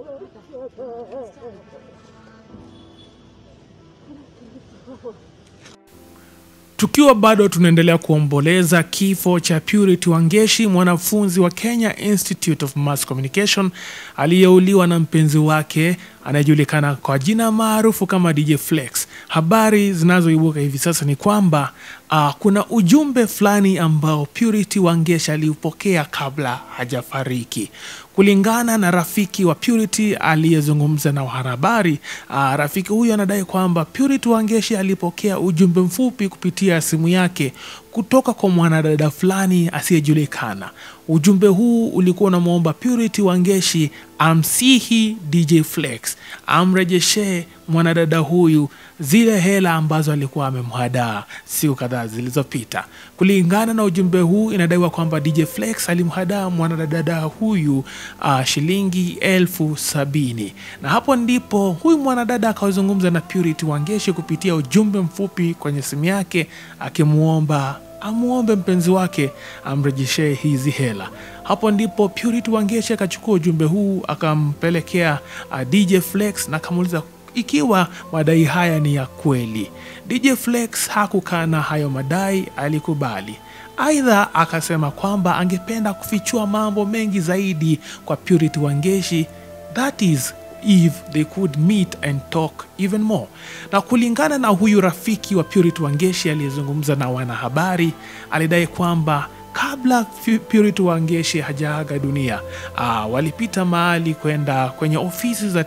Tukiwa bado tunaendelea kuomboleza kifo cha Purity Wangeshi, mwanafunzi wa Kenya Institute of Mass Communication aliyeuliwa na mpenzi wake anayejulikana kwa jina maarufu kama DJ Flex. Habari zinazoibuka hivi sasa ni kwamba uh, kuna ujumbe fulani ambao Purity Wangeshi aliupokea kabla hajafariki. Kulingana na rafiki wa Purity aliyezungumza na wanahabari, uh, rafiki huyo anadai kwamba Purity Wangeshi alipokea ujumbe mfupi kupitia simu yake kutoka kwa mwanadada fulani asiyejulikana. Ujumbe huu ulikuwa unamwomba Purity Wangeshi amsihi DJ Flex amrejeshee mwanadada huyu zile hela ambazo alikuwa amemhadaa siku kadhaa zilizopita. Kulingana na ujumbe huu, inadaiwa kwamba DJ Flex alimhadaa mwanadada huyu uh, shilingi elfu sabini na hapo ndipo huyu mwanadada akazungumza na Purity Wangeshi kupitia ujumbe mfupi kwenye simu yake akimwomba amwombe mpenzi wake amrejeshee hizi hela. Hapo ndipo Purity Wangeshi akachukua ujumbe huu akampelekea uh, DJ Flex na akamuuliza ikiwa madai haya ni ya kweli. DJ Flex hakukana hayo madai, alikubali. Aidha akasema kwamba angependa kufichua mambo mengi zaidi kwa Purity Wangeshi, that is if they could meet and talk even more. Na kulingana na huyu rafiki wa Purity Wangeshi aliyezungumza na wanahabari, alidai kwamba kabla Purity Wangeshi hajaaga dunia uh, walipita mahali kwenda kwenye ofisi za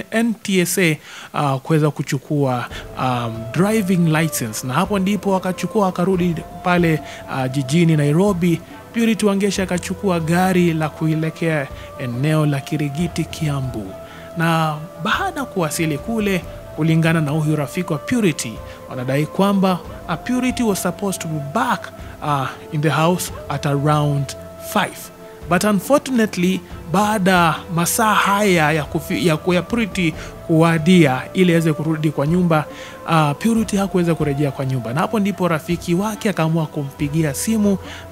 NTSA uh, kuweza kuchukua um, driving license, na hapo ndipo wakachukua wakarudi pale uh, jijini Nairobi. Purity Wangeshi akachukua gari la kuelekea eneo la Kirigiti, Kiambu, na baada ya kuwasili kule kulingana na huyu rafiki wa Purity, wanadai kwamba uh, Purity was supposed to be back uh, in the house at around 5 but unfortunately, baada masaa haya ya, kufi, ya, ya Purity kuwadia ili aweze kurudi kwa nyumba uh, Purity hakuweza kurejea kwa nyumba, na hapo ndipo rafiki wake akaamua kumpigia simu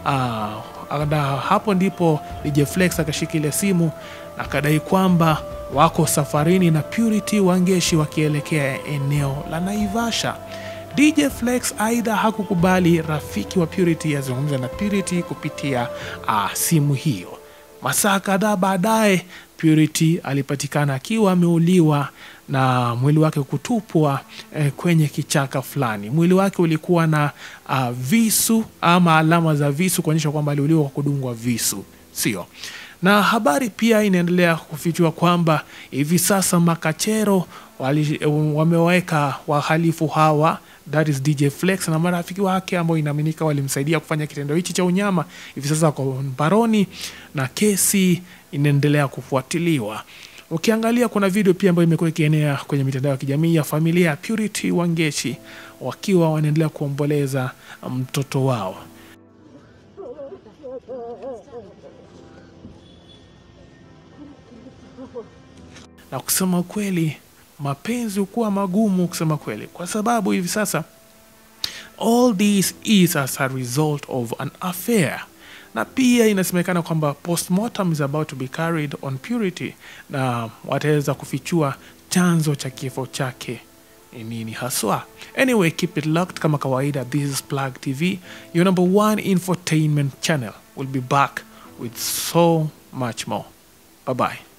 uh, na hapo ndipo DJ Flex akashikilia simu na akadai kwamba wako safarini na Purity Wangeshi wakielekea eneo la Naivasha. DJ Flex aidha hakukubali rafiki wa Purity azungumza na Purity kupitia uh, simu hiyo. Masaa kadhaa baadaye Purity alipatikana akiwa ameuliwa na mwili wake kutupwa eh, kwenye kichaka fulani. Mwili wake ulikuwa na uh, visu ama alama za visu kuonyesha kwamba aliuliwa kwa kudungwa visu, sio? Na habari pia inaendelea kufichua kwamba hivi sasa makachero wali, wameweka wahalifu hawa that is DJ Flex na marafiki wake ambao inaaminika walimsaidia kufanya kitendo hichi cha unyama. Hivi sasa wako mbaroni na kesi inaendelea kufuatiliwa. Ukiangalia kuna video pia ambayo imekuwa ikienea kwenye mitandao ya kijamii ya familia ya Purity Wangeshi wakiwa wanaendelea kuomboleza mtoto wao. Na kusema kweli, mapenzi hukuwa magumu kusema kweli, kwa sababu hivi sasa all this is as a result of an affair na pia inasemekana kwamba postmortem is about to be carried on Purity na wataweza kufichua chanzo cha kifo chake ni nini haswa. Anyway, keep it locked kama kawaida. This is Plug TV, your number one infotainment channel. We'll be back with so much more. Bye bye.